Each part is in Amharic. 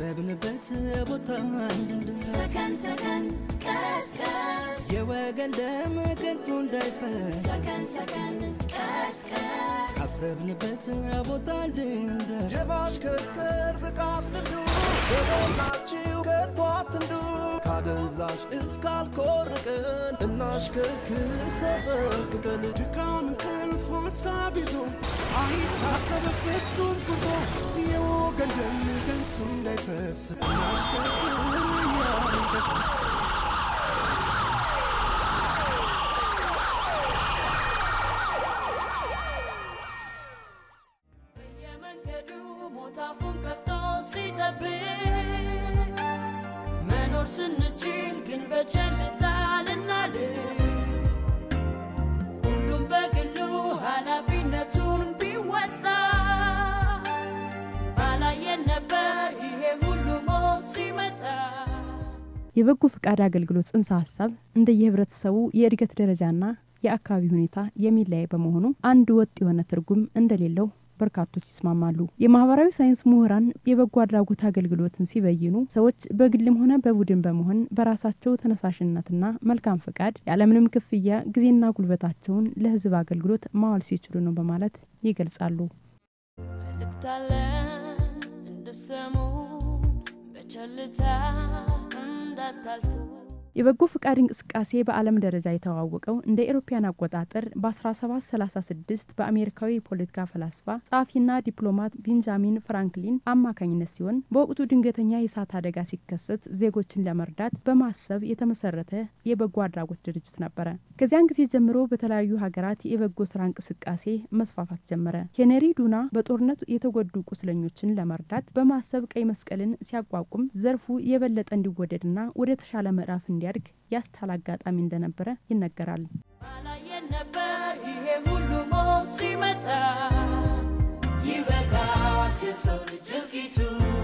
ካሰብንበት ቦታ እንድንደርስ ሰከን ሰከን ቀስቀስ የወገን ደም ከንቱ እንዳይፈስ ሰከን ሰከን ቀስቀስ ካሰብንበት ቦታ እንድንደርስ የማሽከርከር ብቃት ልምዱ በሞላችሁ ከቶ አትንዱ ካደንዛዥ እስካልኮርቅን እናሽከርክር ተጠንቅቀን ድካም እንቅልፍ ሀሳብ ይዞ አይታሰብ ፍጹም ጉዞ የወገን ደም ከንቱ እንዳይፈስ እናሽከርክር እያንደስ በየመንገዱ ሞታፉን ከፍቶ ሲጠብቅ መኖር ስንችል ግን በቸልታ ልናልፍ ሁሉም በግሉ ኃላፊነቱን ቢወጣ ባላየን ነበር ይሄ ሁሉ ሞት ሲመጣ የበጎ ፈቃድ አገልግሎት ጽንሰ ሀሳብ እንደየህብረተሰቡ የእድገት ደረጃና የአካባቢ ሁኔታ የሚለያይ በመሆኑ አንድ ወጥ የሆነ ትርጉም እንደሌለው በርካቶች ይስማማሉ። የማህበራዊ ሳይንስ ምሁራን የበጎ አድራጎት አገልግሎትን ሲበይኑ ሰዎች በግልም ሆነ በቡድን በመሆን በራሳቸው ተነሳሽነትና መልካም ፈቃድ ያለምንም ክፍያ ጊዜና ጉልበታቸውን ለህዝብ አገልግሎት ማዋል ሲችሉ ነው በማለት ይገልጻሉ። መልእክታለን እንድሰሙ በቸልታ እንዳታልፉ የበጎ ፍቃድ እንቅስቃሴ በዓለም ደረጃ የተዋወቀው እንደ ኤሮፓያን አቆጣጠር በ1736 በአሜሪካዊ የፖለቲካ ፈላስፋ ጸሐፊና ዲፕሎማት ቤንጃሚን ፍራንክሊን አማካኝነት ሲሆን በወቅቱ ድንገተኛ የእሳት አደጋ ሲከሰት ዜጎችን ለመርዳት በማሰብ የተመሰረተ የበጎ አድራጎት ድርጅት ነበረ። ከዚያን ጊዜ ጀምሮ በተለያዩ ሀገራት የበጎ ስራ እንቅስቃሴ መስፋፋት ጀመረ። ሄነሪ ዱና በጦርነት የተጎዱ ቁስለኞችን ለመርዳት በማሰብ ቀይ መስቀልን ሲያቋቁም ዘርፉ የበለጠ እንዲወደድና ወደ ተሻለ ምዕራፍ እንዲያድግ ያስቻለ አጋጣሚ እንደነበረ ይነገራል። ባላየን ነበር ይሄ ሁሉ ሞት ሲመጣ ይበቃል የሰው ልጅ እልቂቱ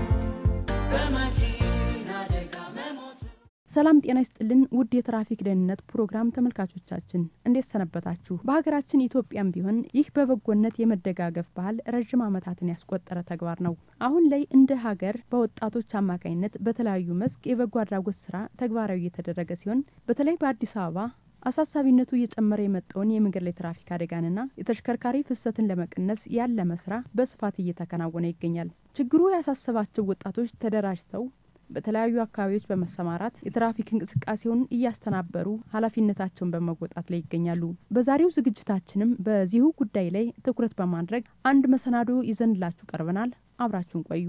በመኪና አደጋ መሞቱ ሰላም ጤና ይስጥልን ውድ የትራፊክ ደህንነት ፕሮግራም ተመልካቾቻችን እንዴት ሰነበታችሁ? በሀገራችን ኢትዮጵያም ቢሆን ይህ በበጎነት የመደጋገፍ ባህል ረዥም ዓመታትን ያስቆጠረ ተግባር ነው። አሁን ላይ እንደ ሀገር በወጣቶች አማካኝነት በተለያዩ መስክ የበጎ አድራጎት ስራ ተግባራዊ እየተደረገ ሲሆን በተለይ በአዲስ አበባ አሳሳቢነቱ እየጨመረ የመጣውን የመንገድ ላይ ትራፊክ አደጋንና የተሽከርካሪ ፍሰትን ለመቀነስ ያለመ ስራ በስፋት እየተከናወነ ይገኛል። ችግሩ ያሳሰባቸው ወጣቶች ተደራጅተው በተለያዩ አካባቢዎች በመሰማራት የትራፊክ እንቅስቃሴውን እያስተናበሩ ኃላፊነታቸውን በመወጣት ላይ ይገኛሉ። በዛሬው ዝግጅታችንም በዚሁ ጉዳይ ላይ ትኩረት በማድረግ አንድ መሰናዶ ይዘንላችሁ ቀርበናል። አብራችሁን ቆዩ።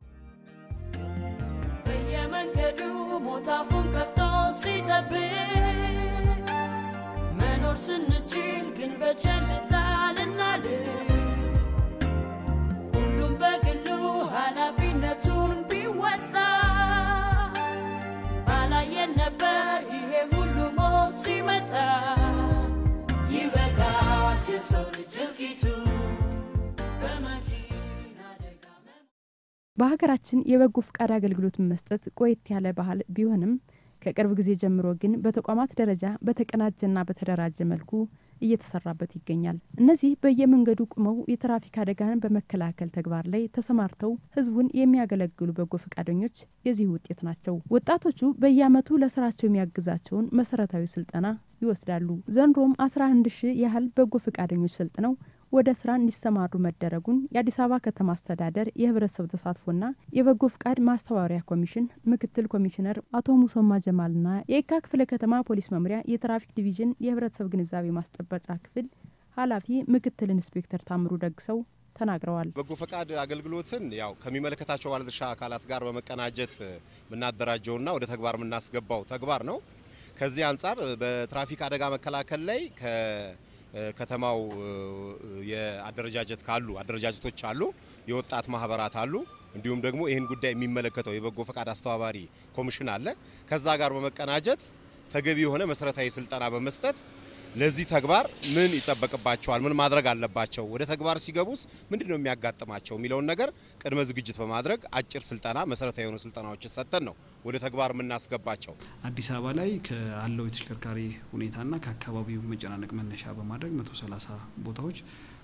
በየመንገዱ ሞታፉን ከፍቶ ሲጠብቅ መኖር ስንችል ግን በቸልታ ልናልፍ ሁሉም በግሉ ኃላፊነቱን ቢወጣ ባላየን ነበር ይሄ ሁሉ ሞት ሲመጣ ይበቃል የሰው ልጅ እልቂቱ በመኪና አደጋ መሞቱ። በሀገራችን የበጎ ፍቃድ አገልግሎትን መስጠት ቆየት ያለ ባህል ቢሆንም ከቅርብ ጊዜ ጀምሮ ግን በተቋማት ደረጃ በተቀናጀና በተደራጀ መልኩ እየተሰራበት ይገኛል። እነዚህ በየመንገዱ ቁመው የትራፊክ አደጋን በመከላከል ተግባር ላይ ተሰማርተው ሕዝቡን የሚያገለግሉ በጎ ፈቃደኞች የዚህ ውጤት ናቸው። ወጣቶቹ በየዓመቱ ለስራቸው የሚያግዛቸውን መሰረታዊ ስልጠና ይወስዳሉ። ዘንድሮም 11 ሺህ ያህል በጎ ፈቃደኞች ሰልጥነው ወደ ስራ እንዲሰማሩ መደረጉን የአዲስ አበባ ከተማ አስተዳደር የህብረተሰብ ተሳትፎና የበጎ ፍቃድ ማስተባበሪያ ኮሚሽን ምክትል ኮሚሽነር አቶ ሙሶማ ጀማልና የየካ ክፍለ ከተማ ፖሊስ መምሪያ የትራፊክ ዲቪዥን የህብረተሰብ ግንዛቤ ማስጨበጫ ክፍል ኃላፊ ምክትል ኢንስፔክተር ታምሩ ደግሰው ተናግረዋል። በጎ ፈቃድ አገልግሎትን ያው ከሚመለከታቸው ባለድርሻ አካላት ጋር በመቀናጀት የምናደራጀውና ወደ ተግባር የምናስገባው ተግባር ነው። ከዚህ አንጻር በትራፊክ አደጋ መከላከል ላይ ከከተማው የአደረጃጀት ካሉ አደረጃጀቶች አሉ፣ የወጣት ማህበራት አሉ፣ እንዲሁም ደግሞ ይህን ጉዳይ የሚመለከተው የበጎ ፈቃድ አስተባባሪ ኮሚሽን አለ። ከዛ ጋር በመቀናጀት ተገቢ የሆነ መሰረታዊ ስልጠና በመስጠት ለዚህ ተግባር ምን ይጠበቅባቸዋል፣ ምን ማድረግ አለባቸው፣ ወደ ተግባር ሲገቡስ ምንድን ነው የሚያጋጥማቸው የሚለውን ነገር ቅድመ ዝግጅት በማድረግ አጭር ስልጠና መሰረታዊ የሆኑ ስልጠናዎችን ሰጥተን ነው ወደ ተግባር የምናስገባቸው። አዲስ አበባ ላይ ካለው የተሽከርካሪ ሁኔታና ከአካባቢው መጨናነቅ መነሻ በማድረግ 130 ቦታዎች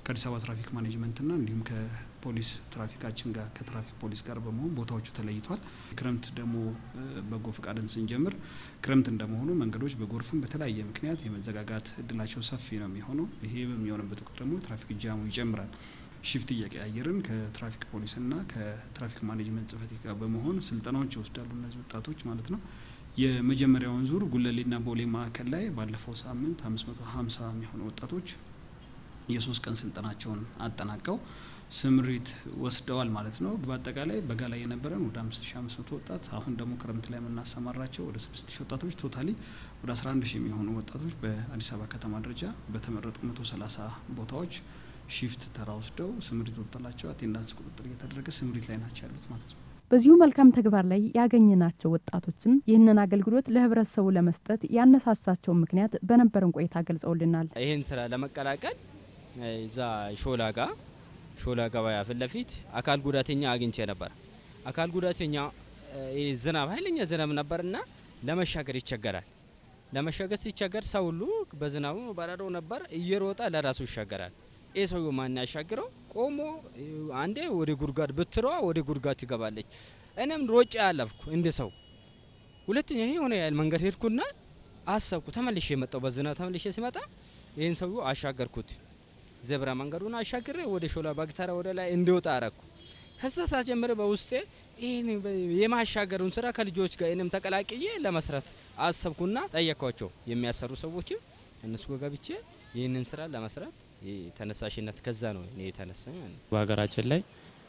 ከአዲስ አበባ ትራፊክ ማኔጅመንትና እንዲሁም ከፖሊስ ትራፊካችን ጋር ከትራፊክ ፖሊስ ጋር በመሆን ቦታዎቹ ተለይቷል። ክረምት ደግሞ በጎ ፈቃድን ስንጀምር ክረምት እንደመሆኑ መንገዶች በጎርፍም በተለያየ ምክንያት የመዘጋጋት እድላቸው ሰፊ ነው የሚሆነው። ይሄ በሚሆንበት ወቅት ደግሞ የትራፊክ ጃሙ ይጨምራል። ሽፍት እየቀያየርን ከትራፊክ ፖሊስና ከትራፊክ ማኔጅመንት ጽህፈት ቤት ጋር በመሆን ስልጠናዎች ይወስዳሉ እነዚህ ወጣቶች ማለት ነው። የመጀመሪያውን ዙር ጉለሌና ቦሌ ማዕከል ላይ ባለፈው ሳምንት አምስት መቶ ሀምሳ የሚሆኑ ወጣቶች የሶስት ቀን ስልጠናቸውን አጠናቀው ስምሪት ወስደዋል ማለት ነው። በአጠቃላይ በጋ ላይ የነበረን ወደ አምስት ሺ አምስት መቶ ወጣት አሁን ደግሞ ክረምት ላይ የምናሰማራቸው ወደ ስድስት ሺ ወጣቶች ቶታሊ ወደ አስራ አንድ ሺ የሚሆኑ ወጣቶች በአዲስ አበባ ከተማ ደረጃ በተመረጡ መቶ ሰላሳ ቦታዎች ሺፍት ተራ ወስደው ስምሪት ወጥላቸው አቴንዳንስ ቁጥጥር እየተደረገ ስምሪት ላይ ናቸው ያሉት ማለት ነው። በዚሁ መልካም ተግባር ላይ ያገኘናቸው ወጣቶችም ይህንን አገልግሎት ለህብረተሰቡ ለመስጠት ያነሳሳቸውን ምክንያት በነበረን ቆይታ ገልጸውልናል። ይህን ስራ ለመቀላቀል እዛ ሾላ ጋ ሾላ ገበያ ፊት ለፊት አካል ጉዳተኛ አግኝቼ ነበር። አካል ጉዳተኛ ዝናብ ኃይለኛ ዝናብ ነበርና ለመሻገር ይቸገራል። ለመሻገር ሲቸገር ሰው ሁሉ በዝናቡ በረዶ ነበር እየሮጠ ለራሱ ይሻገራል። ይህ ሰው ማን ያሻግረው? ቆሞ አንዴ ወደ ጉድጓድ ብትሯ ወደ ጉድጓድ ትገባለች። እኔም ሮጬ ያለፍኩ እንደ ሰው ሁለተኛ ይሄ የሆነ ያህል መንገድ ሄድኩና አሰብኩ። ተመልሼ የመጣው በዝናብ ተመልሼ ሲመጣ ይህን ሰው አሻገርኩት። ዘብራ መንገዱን አሻግሬ ወደ ሾላ ባግተራ ወደ ላይ እንዲወጣ አረኩ። ከዛ ሳጀምር በውስጤ ይህን የማሻገሩን ስራ ከልጆች ጋር እኔም ተቀላቅዬ ለመስራት አሰብኩና ጠየኳቸው። የሚያሰሩ ሰዎችም እነሱ ጋር ገብቼ ይህንን ስራ ለመስራት ተነሳሽነት ከዛ ነው እኔ የተነሳ ማለት ነው። በሀገራችን ላይ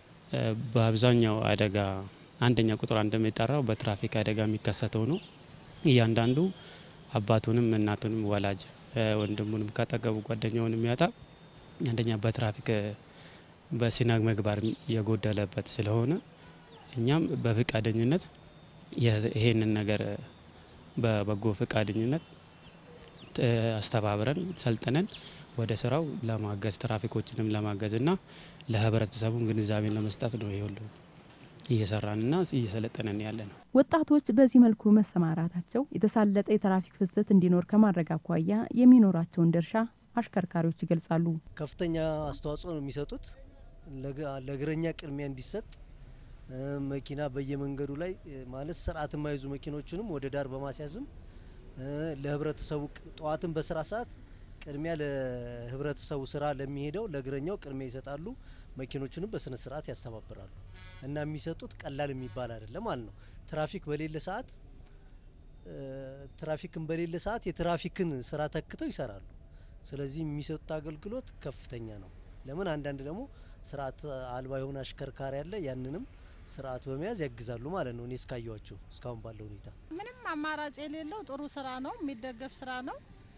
በአብዛኛው አደጋ አንደኛ ቁጥር እንደሚጠራው በትራፊክ አደጋ የሚከሰተው ነው። እያንዳንዱ አባቱንም እናቱንም ወላጅ ወንድሙንም ካጠገቡ ጓደኛውን የሚያጣ አንደኛ በትራፊክ በስነ ምግባር የጎደለበት ስለሆነ እኛም በፍቃደኝነት ይሄንን ነገር በበጎ ፍቃደኝነት አስተባብረን ሰልጥነን ወደ ስራው ለማገዝ ትራፊኮችንም ለማገዝ እና ለህብረተሰቡም ግንዛቤን ለመስጠት ነው ይሁሉ እየሰራንና እየሰለጠነን ያለ ነው። ወጣቶች በዚህ መልኩ መሰማራታቸው የተሳለጠ የትራፊክ ፍሰት እንዲኖር ከማድረግ አኳያ የሚኖራቸውን ድርሻ አሽከርካሪዎች ይገልጻሉ። ከፍተኛ አስተዋጽኦ ነው የሚሰጡት። ለእግረኛ ቅድሚያ እንዲሰጥ መኪና በየመንገዱ ላይ ማለት ስርዓት የማይዙ መኪኖችንም ወደ ዳር በማስያዝም ለህብረተሰቡ ጠዋትን በስራ ሰዓት ቅድሚያ ለህብረተሰቡ ስራ ለሚሄደው ለእግረኛው ቅድሚያ ይሰጣሉ። መኪኖችንም በስነ ስርዓት ያስተባብራሉ እና የሚሰጡት ቀላል የሚባል አይደለም ማለት ነው። ትራፊክ በሌለ ሰዓት ትራፊክን በሌለ ሰዓት የትራፊክን ስራ ተክተው ይሰራሉ። ስለዚህ የሚሰጡት አገልግሎት ከፍተኛ ነው። ለምን አንዳንድ ደግሞ ስርዓት አልባ የሆነ አሽከርካሪ አለ። ያንንም ስርዓት በመያዝ ያግዛሉ ማለት ነው። እኔ እስካየዋቸው እስካሁን ባለው ሁኔታ ምንም አማራጭ የሌለው ጥሩ ስራ ነው፣ የሚደገፍ ስራ ነው።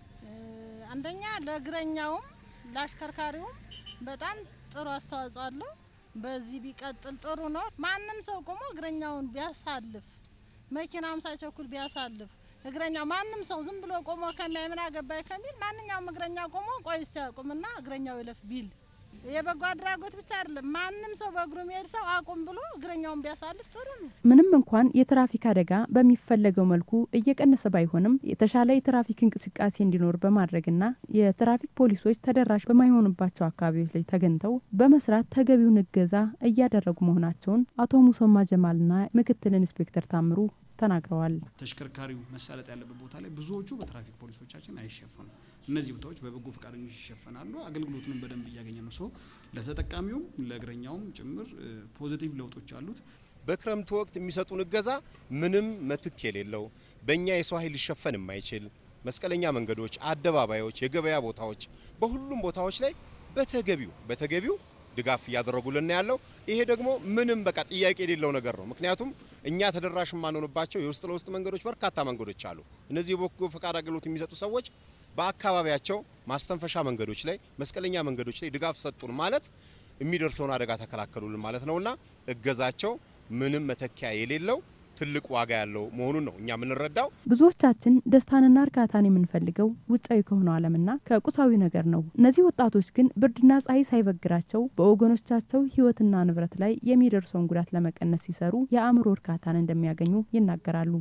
አንደኛ ለእግረኛውም ለአሽከርካሪውም በጣም ጥሩ አስተዋጽኦ አለው። በዚህ ቢቀጥል ጥሩ ነው። ማንም ሰው ቆሞ እግረኛውን ቢያሳልፍ፣ መኪናም ሳይቸኩል ቢያሳልፍ እግረኛው ማንም ሰው ዝም ብሎ ቆሞ ከሚያይ ምን አገባኝ ከሚል ማንኛውም እግረኛ ቆሞ ቆይ እስቲ ያቁምና እግረኛው ይለፍ ቢል የበጎ አድራጎት ብቻ አይደለም። ማንም ሰው በእግሩ የሚሄድ ሰው አቁም ብሎ እግረኛውን ቢያሳልፍ ጥሩ ነው። ምንም እንኳን የትራፊክ አደጋ በሚፈለገው መልኩ እየቀነሰ ባይሆንም የተሻለ የትራፊክ እንቅስቃሴ እንዲኖር በማድረግና የትራፊክ ፖሊሶች ተደራሽ በማይሆኑባቸው አካባቢዎች ላይ ተገኝተው በመስራት ተገቢውን እገዛ እያደረጉ መሆናቸውን አቶ ሙሶማ ጀማልና ምክትል ኢንስፔክተር ታምሩ ተናግረዋል። ተሽከርካሪው መሳለጥ ያለበት ቦታ ላይ ብዙዎቹ በትራፊክ ፖሊሶቻችን አይሸፈኑም። እነዚህ ቦታዎች በበጎ ፈቃደኞች ይሸፈናሉ። አገልግሎቱንም በደንብ እያገኘ ነው። ሰው ለተጠቃሚውም ለእግረኛውም ጭምር ፖዚቲቭ ለውጦች አሉት። በክረምቱ ወቅት የሚሰጡን እገዛ ምንም ምትክ የሌለው በእኛ የሰው ኃይል ሊሸፈን የማይችል መስቀለኛ መንገዶች፣ አደባባዮች፣ የገበያ ቦታዎች በሁሉም ቦታዎች ላይ በተገቢው በተገቢው ድጋፍ እያደረጉልን ያለው ይሄ ደግሞ ምንም በቃ ጥያቄ የሌለው ነገር ነው። ምክንያቱም እኛ ተደራሽ የማንሆንባቸው የውስጥ ለውስጥ መንገዶች በርካታ መንገዶች አሉ። እነዚህ የበጎ ፈቃድ አገልግሎት የሚሰጡ ሰዎች በአካባቢያቸው ማስተንፈሻ መንገዶች ላይ፣ መስቀለኛ መንገዶች ላይ ድጋፍ ሰጡን ማለት የሚደርሰውን አደጋ ተከላከሉልን ማለት ነውና እገዛቸው ምንም መተኪያ የሌለው ትልቅ ዋጋ ያለው መሆኑን ነው እኛ የምንረዳው። ብዙዎቻችን ደስታንና እርካታን የምንፈልገው ውጫዊ ከሆነው ዓለምና ከቁሳዊ ነገር ነው። እነዚህ ወጣቶች ግን ብርድና ፀሐይ ሳይበግራቸው በወገኖቻቸው ሕይወትና ንብረት ላይ የሚደርሰውን ጉዳት ለመቀነስ ሲሰሩ የአእምሮ እርካታን እንደሚያገኙ ይናገራሉ።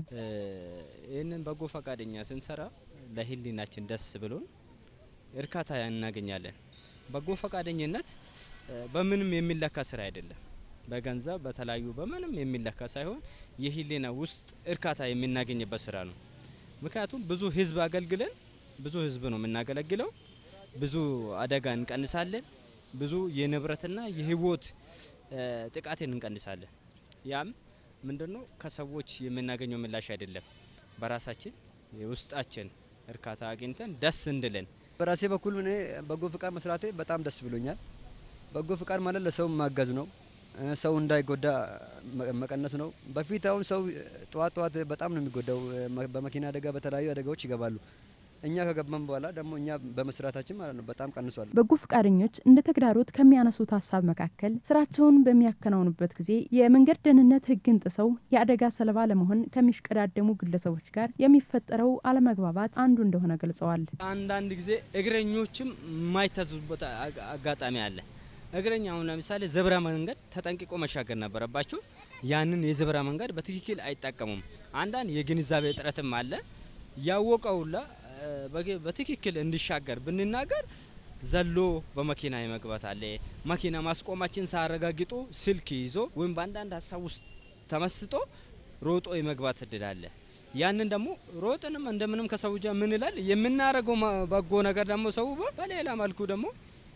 ይህንን በጎ ፈቃደኛ ስንሰራ ለህሊናችን ደስ ብሎን እርካታ እናገኛለን። በጎ ፈቃደኝነት በምንም የሚለካ ስራ አይደለም። በገንዘብ በተለያዩ በምንም የሚለካ ሳይሆን የህሊና ውስጥ እርካታ የምናገኝበት ስራ ነው። ምክንያቱም ብዙ ህዝብ አገልግለን ብዙ ህዝብ ነው የምናገለግለው። ብዙ አደጋ እንቀንሳለን። ብዙ የንብረትና የህይወት ጥቃትን እንቀንሳለን። ያም ምንድነው ከሰዎች የምናገኘው ምላሽ አይደለም፣ በራሳችን የውስጣችን እርካታ አግኝተን ደስ እንድለን በራሴ በኩል እኔ በጎ ፍቃድ መስራቴ በጣም ደስ ብሎኛል። በጎ ፍቃድ ማለት ለሰው ማገዝ ነው። ሰው እንዳይጎዳ መቀነስ ነው። በፊት አሁን ሰው ጠዋት ጠዋት በጣም ነው የሚጎዳው። በመኪና አደጋ፣ በተለያዩ አደጋዎች ይገባሉ። እኛ ከገባን በኋላ ደግሞ እኛ በመስራታችን ማለት ነው በጣም ቀንሷል። በጎ ፈቃደኞች እንደ ተግዳሮት ከሚያነሱት ሀሳብ መካከል ስራቸውን በሚያከናውኑበት ጊዜ የመንገድ ደህንነት ሕግን ጥሰው የአደጋ ሰለባ ለመሆን ከሚሽቀዳደሙ ግለሰቦች ጋር የሚፈጠረው አለመግባባት አንዱ እንደሆነ ገልጸዋል። አንዳንድ ጊዜ እግረኞችም የማይታዘዙበት አጋጣሚ አለ። እግረኛ አሁን ለምሳሌ ዘብራ መንገድ ተጠንቅቆ መሻገር ነበረባቸው። ያንን የዘብራ መንገድ በትክክል አይጠቀሙም። አንዳንድ የግንዛቤ እጥረትም አለ። ያወቀውላ በትክክል እንዲሻገር ብንናገር ዘሎ በመኪና የመግባት አለ። መኪና ማስቆማችን ሳያረጋግጡ ስልክ ይዞ ወይም በአንዳንድ ሀሳብ ውስጥ ተመስጦ ሮጦ የመግባት እድል አለ። ያንን ደግሞ ሮጥንም እንደምንም ከሰው ጃ ምን ይላል የምናደርገው በጎ ነገር ደግሞ ሰው በሌላ መልኩ ደግሞ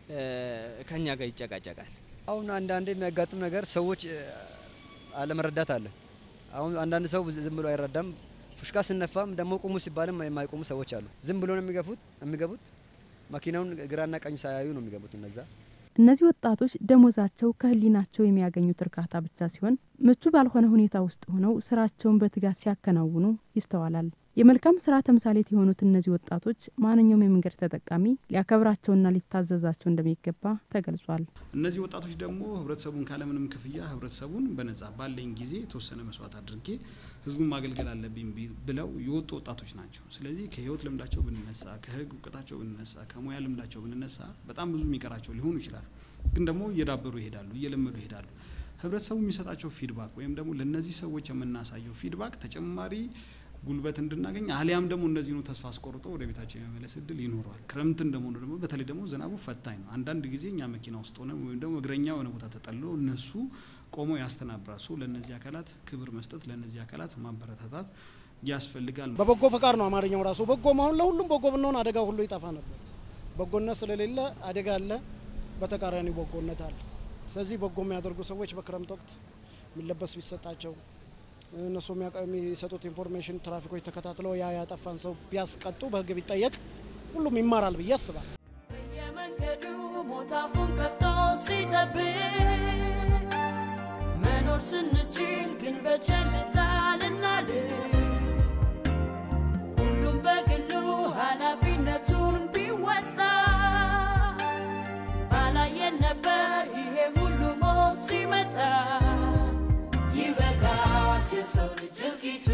ከኛ ጋር ይጨቃጨቃል። አሁን አንዳንድ የሚያጋጥም ነገር ሰዎች አለመረዳት አለ። አሁን አንዳንድ ሰው ዝም ብሎ አይረዳም። ፉሽካ ስነፋም ደግሞ ቁሙ ሲባልም የማይቆሙ ሰዎች አሉ። ዝም ብሎ ነው የሚገፉት የሚገቡት መኪናውን ግራና ቀኝ ሳያዩ ነው የሚገቡት እነዛ እነዚህ ወጣቶች ደሞዛቸው ከህሊናቸው የሚያገኙት እርካታ ብቻ ሲሆን ምቹ ባልሆነ ሁኔታ ውስጥ ሆነው ስራቸውን በትጋት ሲያከናውኑ ይስተዋላል። የመልካም ስራ ተምሳሌት የሆኑት እነዚህ ወጣቶች ማንኛውም የመንገድ ተጠቃሚ ሊያከብራቸውና ሊታዘዛቸው እንደሚገባ ተገልጿል። እነዚህ ወጣቶች ደግሞ ህብረተሰቡን ካለምንም ክፍያ ህብረተሰቡን በነጻ ባለኝ ጊዜ የተወሰነ መስዋዕት አድርጌ ህዝቡን ማገልገል አለብኝ ብለው የወጡ ወጣቶች ናቸው። ስለዚህ ከህይወት ልምዳቸው ብንነሳ፣ ከህግ እውቀታቸው ብንነሳ፣ ከሙያ ልምዳቸው ብንነሳ በጣም ብዙ የሚቀራቸው ሊሆኑ ይችላሉ። ግን ደግሞ እየዳበሩ ይሄዳሉ፣ እየለመዱ ይሄዳሉ። ህብረተሰቡ የሚሰጣቸው ፊድባክ ወይም ደግሞ ለእነዚህ ሰዎች የምናሳየው ፊድባክ ተጨማሪ ጉልበት እንድናገኝ አሊያም ደግሞ እነዚህኑ ተስፋ አስቆርጦ ወደ ቤታቸው የመመለስ እድል ይኖረዋል። ክረምት እንደመሆኑ ደግሞ በተለይ ደግሞ ዝናቡ ፈታኝ ነው። አንዳንድ ጊዜ እኛ መኪና ውስጥ ሆነ ወይም ደግሞ እግረኛ የሆነ ቦታ ተጠልሎ እነሱ ቆሞ ያስተናብራል። ሶ ለእነዚህ አካላት ክብር መስጠት፣ ለእነዚህ አካላት ማበረታታት ያስፈልጋል። በበጎ ፈቃድ ነው አማርኛው ራሱ በጎ መሆን። ለሁሉም በጎ ብንሆን አደጋ ሁሉ ይጠፋ ነበር። በጎነት ስለሌለ አደጋ አለ፣ በተቃራኒ በጎነት አለ። ስለዚህ በጎ የሚያደርጉ ሰዎች በክረምት ወቅት የሚለበስ ቢሰጣቸው እነሱ የሚሰጡት ኢንፎርሜሽን ትራፊኮች ተከታትለው ያ ያጠፋን ሰው ቢያስቀጡ በህግ ቢጠየቅ ሁሉም ይማራል ብዬ አስባለሁ። በየመንገዱ ሞታፉን ከፍቶ ሲጠብቅ መኖር ስንችል ግን በቸልታ ልናልፍ ሁሉም በግሉ ኃላፊነቱን ቢወጣ ባላየን ነበር ይሄ ሁሉ ሞት ሲመጣ ይበቃል የሰው ልጅ እልቂቱ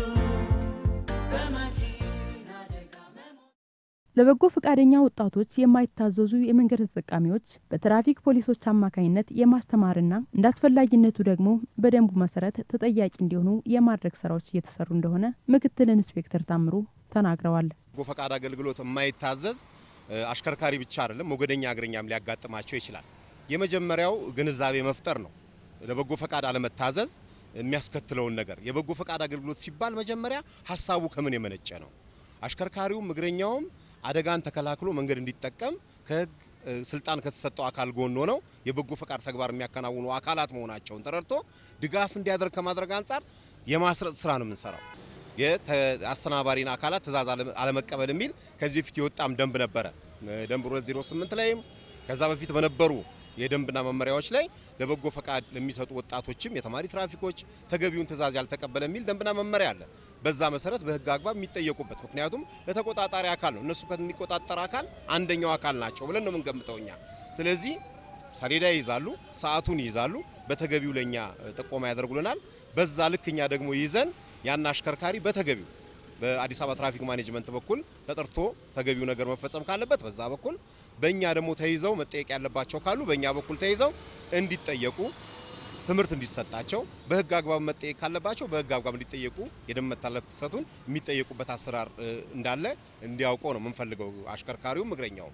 በመኪና አደጋ ለበጎ ፈቃደኛ ወጣቶች የማይታዘዙ የመንገድ ተጠቃሚዎች በትራፊክ ፖሊሶች አማካኝነት የማስተማርና እንደ አስፈላጊነቱ ደግሞ በደንቡ መሰረት ተጠያቂ እንዲሆኑ የማድረግ ስራዎች እየተሰሩ እንደሆነ ምክትል ኢንስፔክተር ታምሩ ተናግረዋል። በጎ ፈቃድ አገልግሎት የማይታዘዝ አሽከርካሪ ብቻ አይደለም፣ ሞገደኛ እግረኛም ሊያጋጥማቸው ይችላል። የመጀመሪያው ግንዛቤ መፍጠር ነው። ለበጎ ፈቃድ አለመታዘዝ የሚያስከትለውን ነገር የበጎ ፈቃድ አገልግሎት ሲባል መጀመሪያ ሀሳቡ ከምን የመነጨ ነው? አሽከርካሪውም እግረኛውም አደጋን ተከላክሎ መንገድ እንዲጠቀም ከህግ ስልጣን ከተሰጠው አካል ጎን ሆነው የበጎ ፈቃድ ተግባር የሚያከናውኑ አካላት መሆናቸውን ተረድቶ ድጋፍ እንዲያደርግ ከማድረግ አንጻር የማስረጽ ስራ ነው የምንሰራው። የአስተናባሪን አካላት ትእዛዝ አለመቀበል የሚል ከዚህ በፊት የወጣም ደንብ ነበረ። ደንብ 208 ላይም ከዛ በፊት በነበሩ የደንብና መመሪያዎች ላይ ለበጎ ፈቃድ ለሚሰጡ ወጣቶችም የተማሪ ትራፊኮች ተገቢውን ትእዛዝ ያልተቀበለ የሚል ደንብና መመሪያ አለ። በዛ መሰረት በህግ አግባብ የሚጠየቁበት ምክንያቱም ለተቆጣጣሪ አካል ነው። እነሱ ከሚቆጣጠር አካል አንደኛው አካል ናቸው ብለን ነው የምንገምተው እኛ። ስለዚህ ሰሌዳ ይይዛሉ፣ ሰዓቱን ይይዛሉ፣ በተገቢው ለእኛ ጥቆማ ያደርጉልናል። በዛ ልክ እኛ ደግሞ ይዘን ያን አሽከርካሪ በተገቢው በአዲስ አበባ ትራፊክ ማኔጅመንት በኩል ተጠርቶ ተገቢው ነገር መፈጸም ካለበት በዛ በኩል በእኛ ደግሞ ተይዘው መጠየቅ ያለባቸው ካሉ በእኛ በኩል ተይዘው እንዲጠየቁ ትምህርት እንዲሰጣቸው በህግ አግባብ መጠየቅ ካለባቸው በህግ አግባብ እንዲጠየቁ የደም መተላለፍ ጥሰቱን የሚጠየቁበት አሰራር እንዳለ እንዲያውቀው ነው የምንፈልገው አሽከርካሪውም እግረኛውም።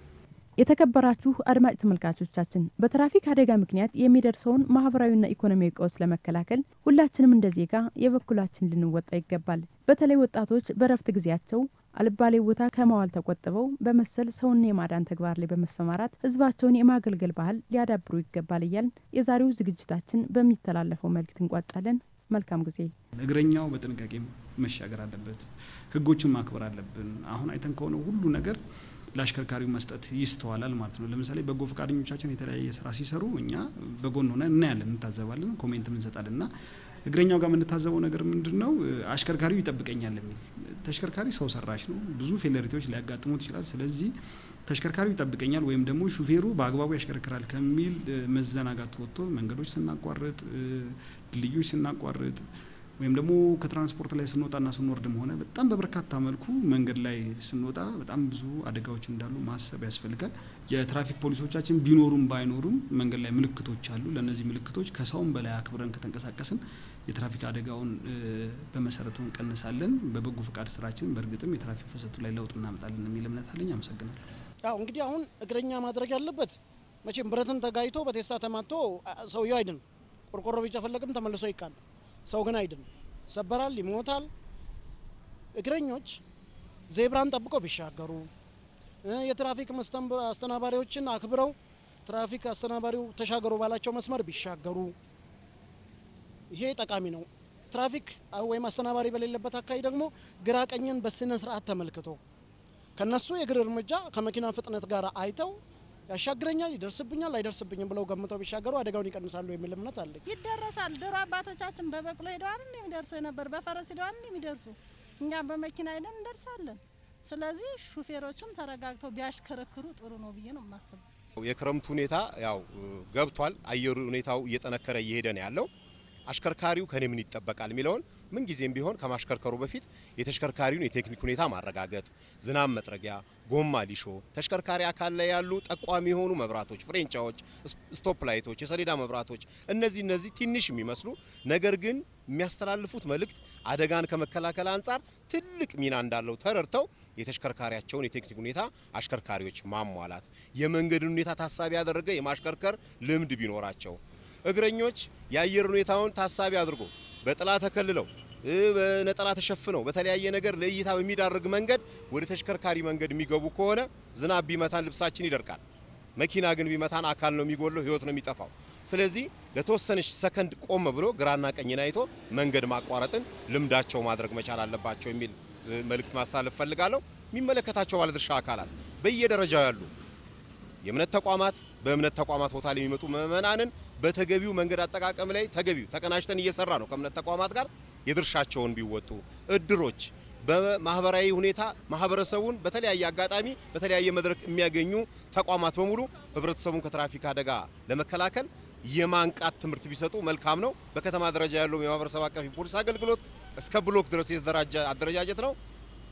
የተከበራችሁ አድማጭ ተመልካቾቻችን በትራፊክ አደጋ ምክንያት የሚደርሰውን ማህበራዊና ኢኮኖሚያዊ ቀውስ ለመከላከል ሁላችንም እንደ ዜጋ የበኩላችን ልንወጣ ይገባል። በተለይ ወጣቶች በረፍት ጊዜያቸው አልባሌ ቦታ ከመዋል ተቆጥበው በመሰል ሰውን የማዳን ተግባር ላይ በመሰማራት ህዝባቸውን የማገልገል ባህል ሊያዳብሩ ይገባል እያልን የዛሬው ዝግጅታችን በሚተላለፈው መልእክት እንቋጫለን። መልካም ጊዜ። እግረኛው በጥንቃቄ መሻገር አለበት። ህጎችን ማክበር አለብን። አሁን አይተን ከሆነ ሁሉ ነገር ለአሽከርካሪው መስጠት ይስተዋላል ማለት ነው። ለምሳሌ በጎ ፈቃደኞቻችን የተለያየ ስራ ሲሰሩ እኛ በጎን ሆነ እናያለን፣ እንታዘባለን፣ ኮሜንትም እንሰጣለን እና እግረኛው ጋር የምንታዘበው ነገር ምንድን ነው? አሽከርካሪው ይጠብቀኛል የሚል ተሽከርካሪ ሰው ሰራሽ ነው። ብዙ ፌለሪቲዎች ሊያጋጥሙት ይችላል። ስለዚህ ተሽከርካሪው ይጠብቀኛል ወይም ደግሞ ሹፌሩ በአግባቡ ያሽከረክራል ከሚል መዘናጋት ወጥቶ መንገዶች ስናቋርጥ፣ ድልድዮች ስናቋርጥ ወይም ደግሞ ከትራንስፖርት ላይ ስንወጣና ስንወርድም ሆነ በጣም በበርካታ መልኩ መንገድ ላይ ስንወጣ በጣም ብዙ አደጋዎች እንዳሉ ማሰብ ያስፈልጋል። የትራፊክ ፖሊሶቻችን ቢኖሩም ባይኖሩም መንገድ ላይ ምልክቶች አሉ። ለእነዚህ ምልክቶች ከሰውም በላይ አክብረን ከተንቀሳቀስን የትራፊክ አደጋውን በመሰረቱ እንቀንሳለን። በበጎ ፈቃድ ስራችን በእርግጥም የትራፊክ ፍሰቱ ላይ ለውጥ እናመጣለን የሚል እምነት አለኝ። አመሰግናለሁ። ያው እንግዲህ አሁን እግረኛ ማድረግ ያለበት መቼም ብረትን ተጋይቶ በቴስታ ተማቶ ሰውየው አይድን፣ ቆርቆሮ ቢጨፈለቅም ተመልሶ ይቃል። ሰው ግን አይድን፣ ይሰበራል፣ ይሞታል። እግረኞች ዜብራን ጠብቀው ቢሻገሩ፣ የትራፊክ አስተናባሪዎችን አክብረው ትራፊክ አስተናባሪው ተሻገሩ ባላቸው መስመር ቢሻገሩ ይሄ ጠቃሚ ነው። ትራፊክ ወይም አስተናባሪ በሌለበት አካባቢ ደግሞ ግራ ቀኝን በስነ ስርዓት ተመልክቶ ከነሱ የእግር እርምጃ ከመኪና ፍጥነት ጋር አይተው ያሻግረኛል፣ ይደርስብኛል፣ አይደርስብኝም ብለው ገምተው ቢሻገሩ አደጋውን ይቀንሳሉ የሚል እምነት አለኝ። ይደረሳል። ድሮ አባቶቻችን በበቅሎ ሄደዋል እንዲ የሚደርሱ የነበር በፈረስ ሄደዋል እንዲ የሚደርሱ እኛም በመኪና ሄደን እንደርሳለን። ስለዚህ ሹፌሮቹም ተረጋግተው ቢያሽከረክሩ ጥሩ ነው ብዬ ነው የማስበው። የክረምቱ ሁኔታ ያው ገብቷል። አየሩ ሁኔታው እየጠነከረ እየሄደ ነው ያለው። አሽከርካሪው ከኔ ምን ይጠበቃል የሚለውን ምን ጊዜም ቢሆን ከማሽከርከሩ በፊት የተሽከርካሪውን የቴክኒክ ሁኔታ ማረጋገጥ፣ ዝናብ መጥረጊያ፣ ጎማ ሊሾ፣ ተሽከርካሪ አካል ላይ ያሉ ጠቋሚ የሆኑ መብራቶች፣ ፍሬንቻዎች፣ ስቶፕ ላይቶች፣ የሰሌዳ መብራቶች እነዚህ እነዚህ ትንሽ የሚመስሉ ነገር ግን የሚያስተላልፉት መልእክት አደጋን ከመከላከል አንጻር ትልቅ ሚና እንዳለው ተረድተው የተሽከርካሪያቸውን የቴክኒክ ሁኔታ አሽከርካሪዎች ማሟላት፣ የመንገድን ሁኔታ ታሳቢ ያደረገ የማሽከርከር ልምድ ቢኖራቸው እግረኞች የአየር ሁኔታውን ታሳቢ አድርጎ በጥላ ተከልለው በነጠላ ተሸፍነው በተለያየ ነገር ለእይታ በሚዳርግ መንገድ ወደ ተሽከርካሪ መንገድ የሚገቡ ከሆነ ዝናብ ቢመታን ልብሳችን ይደርቃል። መኪና ግን ቢመታን አካል ነው የሚጎለው፣ ህይወት ነው የሚጠፋው። ስለዚህ ለተወሰነች ሰከንድ ቆም ብሎ ግራና ቀኝን አይቶ መንገድ ማቋረጥን ልምዳቸው ማድረግ መቻል አለባቸው የሚል መልእክት ማስተላለፍ ፈልጋለሁ። የሚመለከታቸው ባለድርሻ አካላት በየደረጃው ያሉ የእምነት ተቋማት በእምነት ተቋማት ቦታ ላይ የሚመጡ ምዕመናንን በተገቢው መንገድ አጠቃቀም ላይ ተገቢው ተቀናጅተን እየሰራ ነው ከእምነት ተቋማት ጋር የድርሻቸውን ቢወጡ፣ እድሮች በማህበራዊ ሁኔታ ማህበረሰቡን በተለያየ አጋጣሚ በተለያየ መድረክ የሚያገኙ ተቋማት በሙሉ ህብረተሰቡን ከትራፊክ አደጋ ለመከላከል የማንቃት ትምህርት ቢሰጡ መልካም ነው። በከተማ ደረጃ ያለው የማህበረሰብ አቀፍ የፖሊስ አገልግሎት እስከ ብሎክ ድረስ የተደራጀ አደረጃጀት ነው።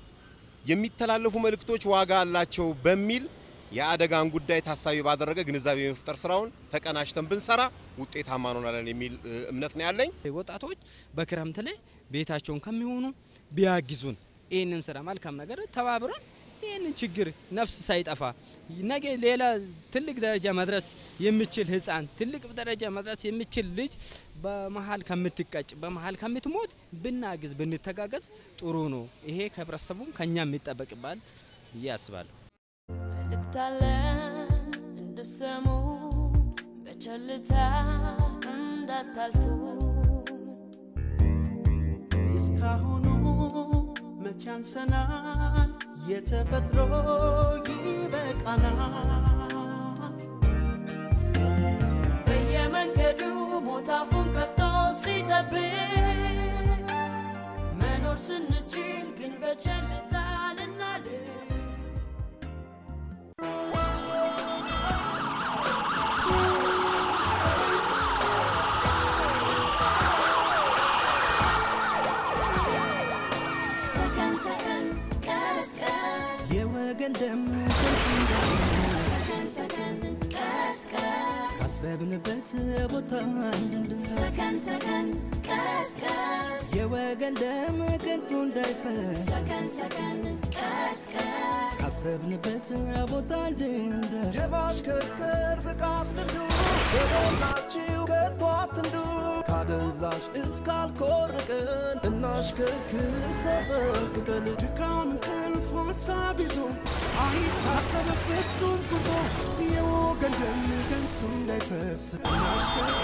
የሚተላለፉ መልእክቶች ዋጋ አላቸው በሚል የአደጋን ጉዳይ ታሳቢ ባደረገ ግንዛቤ የመፍጠር ስራውን ተቀናጅተን ብንሰራ ውጤታማ እንሆናለን የሚል እምነት ነው ያለኝ። ወጣቶች በክረምት ላይ ቤታቸውን ከሚሆኑ ቢያግዙን ይህንን ስራ መልካም ነገር ተባብረን ይህንን ችግር ነፍስ ሳይጠፋ ነገ ሌላ ትልቅ ደረጃ መድረስ የሚችል ህፃን ትልቅ ደረጃ መድረስ የሚችል ልጅ በመሀል ከምትቀጭ በመሀል ከምትሞት ብናግዝ ብንተጋገዝ ጥሩ ነው። ይሄ ከህብረተሰቡም ከኛ የሚጠበቅባል ብዬ አስባለሁ። መልእክታለን እንድሰሙ በቸልታ እንዳታልፉ እስካሁኑ መቼ አንሰናል፣ የተፈጥሮ ይበቃናል። በየመንገዱ ሞት አፉን ከፍቶ ሲጠብቅ መኖር ስንችል ግን በቸልታ ልናልፍ ሰከን ሰከን ቀስ ቀስ የወገን ደም ሰከን ሰከን ቀስ ቀስ ካሰብንበት ቦታ እንድንደርስ ሰከን ሰከን ቀስ ቀስ የወገን ደም ከንቱ እንዳይፈስ ሰከን ሰከን ቀስቀስ ካሰብንበት ቦታ እንድንደርስ የማሽከርከር ብቃት ልምዱ በሞላችሁ ከቶ አትንዱ ካደንዛዥ እስካልኮርቅን እናሽከርክር ተጠንቅቀን ድካም እንቅልፍ ሀሳብ ይዞ አይታሰብ ፍጹም ጉዞ የወገን ደም ከንቱ እንዳይፈስ እናሽከርክር